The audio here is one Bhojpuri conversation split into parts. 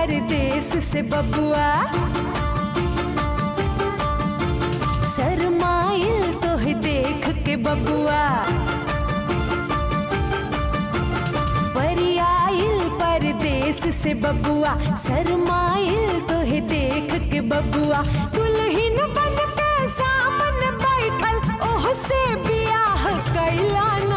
परदेस से बबुआ शरमाइल तोह देख के बबुआ परियाइल परदेस से बबुआ शरमाइल तोह देख के बबुआ दुल्हन बन के सामन बैठल ओह से बियाह कैला ना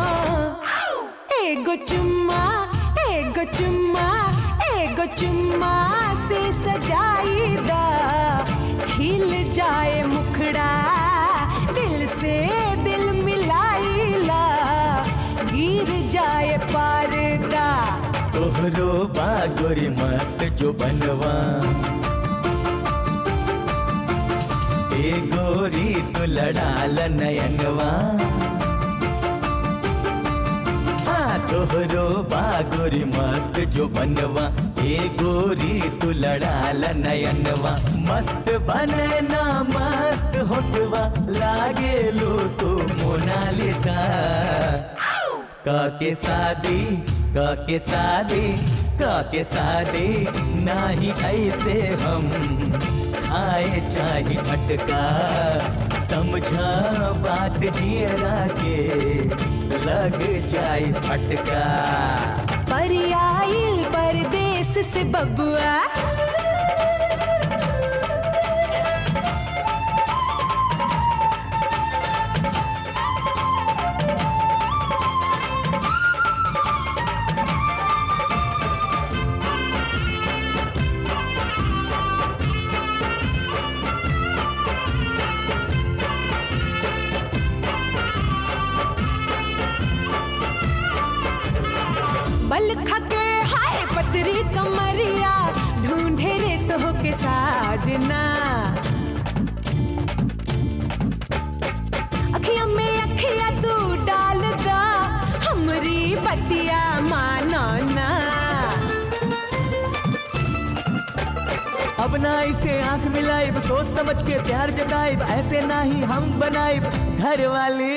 एगो चुम्मा एगो चुम्मा एगो चुम्मा से सजाई दा खिल जाए मुखड़ा दिल से दिल मिलाइला गिर जाए पर्दा तोहरो बागोरी मस्त जो बनवा ए गोरी तो लड़ाल नयनवा हाँ तोहरो बागोरी मस्त जो बनवा ए गोरी तू लड़ाल नयनवा मस्त बनना मस्त होटवा लागे लो तू मोनालिसा काके शादी काके शादी काके शादी नाही ऐसे हम आए चाहे झटका समझा बात जियरा के लग जाए फटका परियाइल परदेस से बबुआ बल खके हाय पतरी कमरिया ढूंढे रे तो के साजना अखिया में अखिया तू डाल दा हमरी बतिया मानो ना अब ना इसे आंख मिलाइब सोच समझ के प्यार जताइब ऐसे ना ही हम बनाइब घर वाली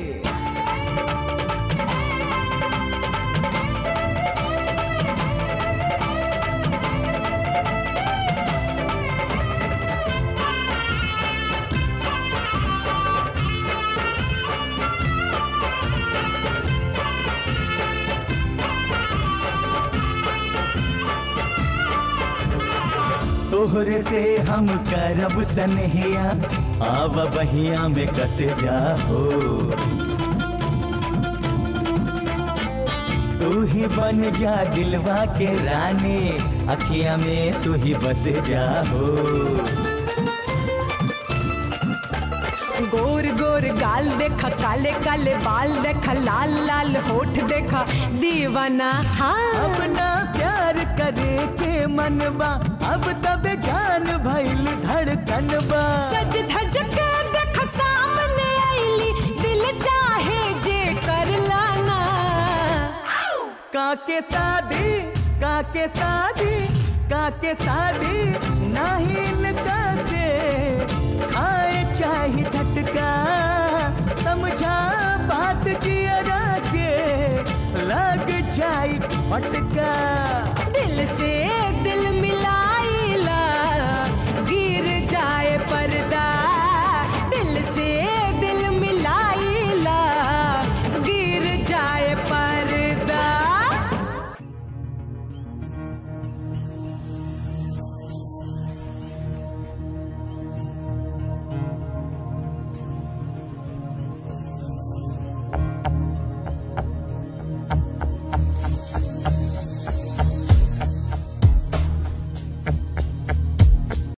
तोहरे से हम करब सनहिया आव बहिया में कस जाहो तू ही बन जा दिलवा के रानी अखिया में तू ही बस जाहो गोर गोर गाल देखा काले काले बाल देखा लाल लाल होठ देखा दीवाना हाँ अब ना प्यार करे के मनबा अब तब जान भइल धड़कनबा सज धज के देख सामने आईली दिल चाहे जे कर लाना काके शादी काके शादी काके शादी नहीं इनका से आए चाहे झटका समझा बात जियरा के लग जाए फटका दिल से